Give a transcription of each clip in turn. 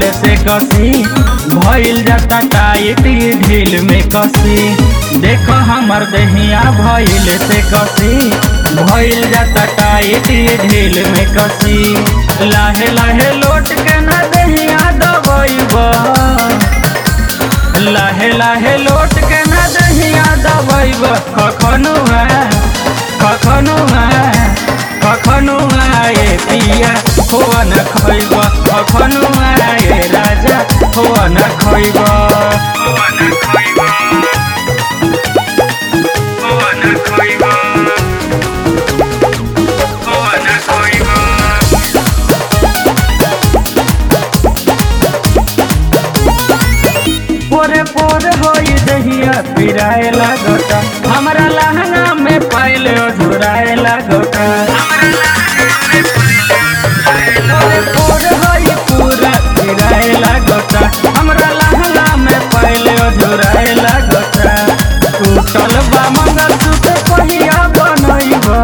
से कसी भइल जाता टाइट ढील में कसी देख हमर दहिया भइल से कसी भइल जाता टाइट ढील में कसी लाहे लाहे लोट के न दहिया दबैब लाहे लाहे लोट के न दहिया दबैब कखनो है कखनो है कखनो आए पिया होआ न खैब कखनो आए राजा होआ न खैब पोरे पोरे होई दहिया पिराए लागता हमरा लहंगा में पाइल झुराए लागता पोरे पोरे होई पूरा पिराए लागता हमरा लहंगा में पाइल झुराए लागता टूटल बा मंगलसूत्र पहिया बनैबा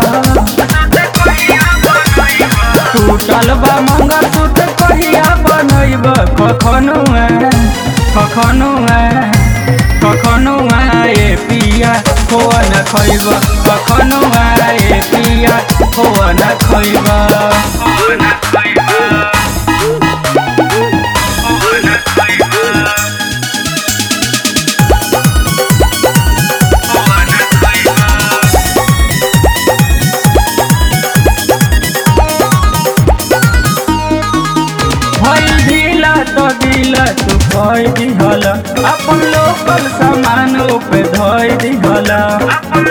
टूटल बा मंगलसूत्र पहिया बनैब कखनो कखनो कखनो आए पिया होआ न खैब कखनो आए पिया होआ न खैब भइल ढीला तो दिला तू कह दिहल अपन लोकल सामान पे धोई दिहल